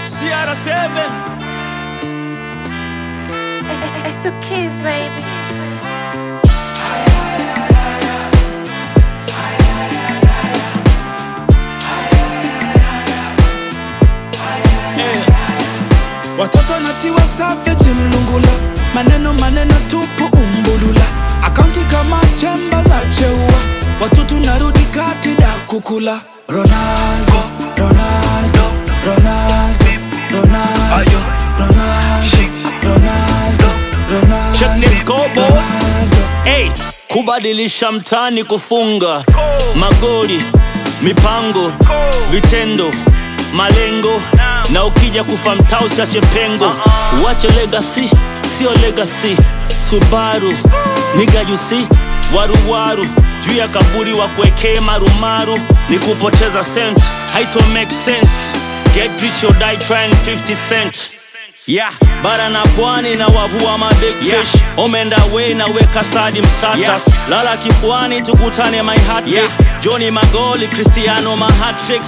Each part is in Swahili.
CR7 It's the kids, baby. eh. Watoto natiwa savage mlungula, maneno maneno tupu umbulula, akaunti kama chemba za cheua, watoto narudi kati da kukula. Ronaldo, Ronaldo, Ronaldo, Ronaldo, Ronaldo, Ronaldo, Ronaldo, Check this scoreboard. Ronaldo. Hey, kubadilisha mtani kufunga magoli mipango vitendo malengo na ukija kufa mtaa usiache pengo uache legacy sio legacy subaru nigajusi waruwaru juu ya kaburi wa kuekee marumaru ni kupoteza cent haito make sense get rich or die trying 50 cent Yeah. bara na pwani na wavua ma big Yeah. fish omenda way na weka stadium status Yeah. lala kifuani tukutane my heart Yeah. Johnny Magoli Cristiano ma hat tricks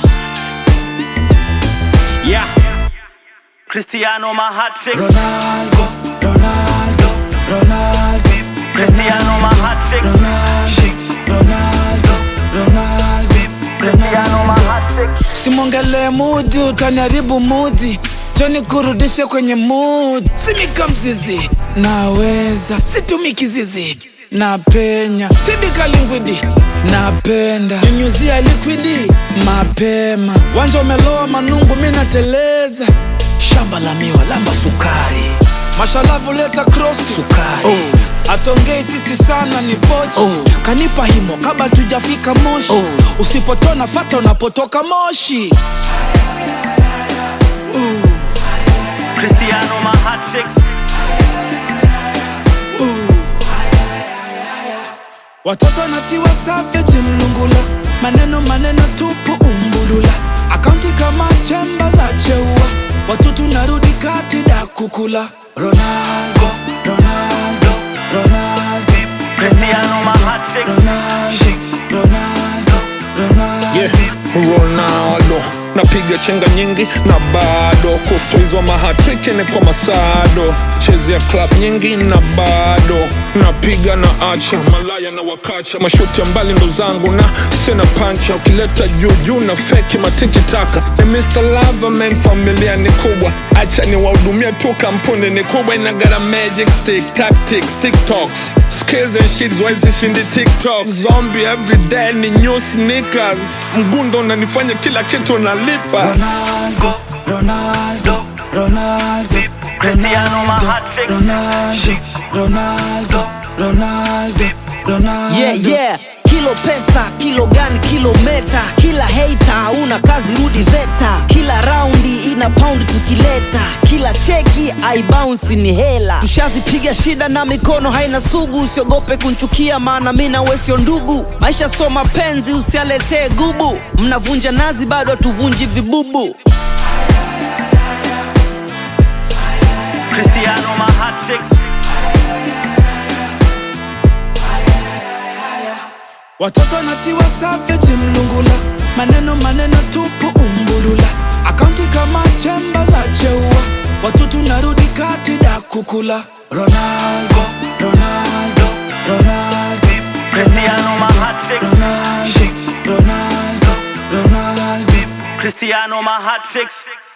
yeah Cristiano ma hat tricks Ronaldo, Ronaldo, Ronaldo, Cristiano ma hat tricks Ronaldo, Ronaldo, Ronaldo, Cristiano ma Ronaldo. hat tricks Simwongele mudi, utaniharibu mudi. Joni kurudishe kwenye mood. Simika mzizi, naweza situmi kizizi napenya tibika lingwidi napenda nyunyuzia liquidi mapema wanja umeloa manungu mi nateleza shamba la miwa lamba sukari mashalavu leta krosi sukari oh. atongei sisi sana ni pochi oh. kanipa himo kabla tujafika moshi oh. usipotona fata unapotoka moshi Cristiano ma hat tricks watoto natiwa savage mlungula maneno maneno tupu umbulula akaunti kama chemba za cheua watutu narudi kati da kukula ronaldo ronaldo ronaldo Cristiano ma hat tricks ronaldo ronaldo ronaldo yeah. Ronaldo napiga chenga nyingi na bado kufuizwa mahatriki ni kwa masado chezea club nyingi na bado napiga na acha malaya na wakacha mashuti ya mbali ndo zangu na sena pancha ukileta juujuu na feki matiki taka ni Mr. Loverman familia ni kubwa acha ni wahudumia tu kampuni ni kubwa inagara magic stick tactics tiktoks skills and shit wezi shindi tiktok zombie everyday ni new sneakers mgundo unanifanya kila kitu nalipa Ronaldo, Ronaldo, Ronaldo, Cristiano ma Ronaldo, hat trick. Ronaldo, Ronaldo, Ronaldo, Ronaldo. yeah, yeah. kilo pesa kilo gani kilometa kila hater una kazi rudi veta kila raundi ina pound tukileta kila cheki aibounce ni hela tushazipiga shida na mikono haina sugu usiogope kunchukia maana mi na wewe sio ndugu maisha so mapenzi usialetee gubu mnavunja nazi bado hatuvunji vibubu Cristiano ma hat tricks watoto natiwa savage mlungula maneno maneno tupu umbulula akaunti kama chemba za cheua watutu narudi kati da kukula ronaldo ronaldo ronaldo Cristiano ma hat trick ronaldo ronaldo ronaldo Cristiano ma hat tricks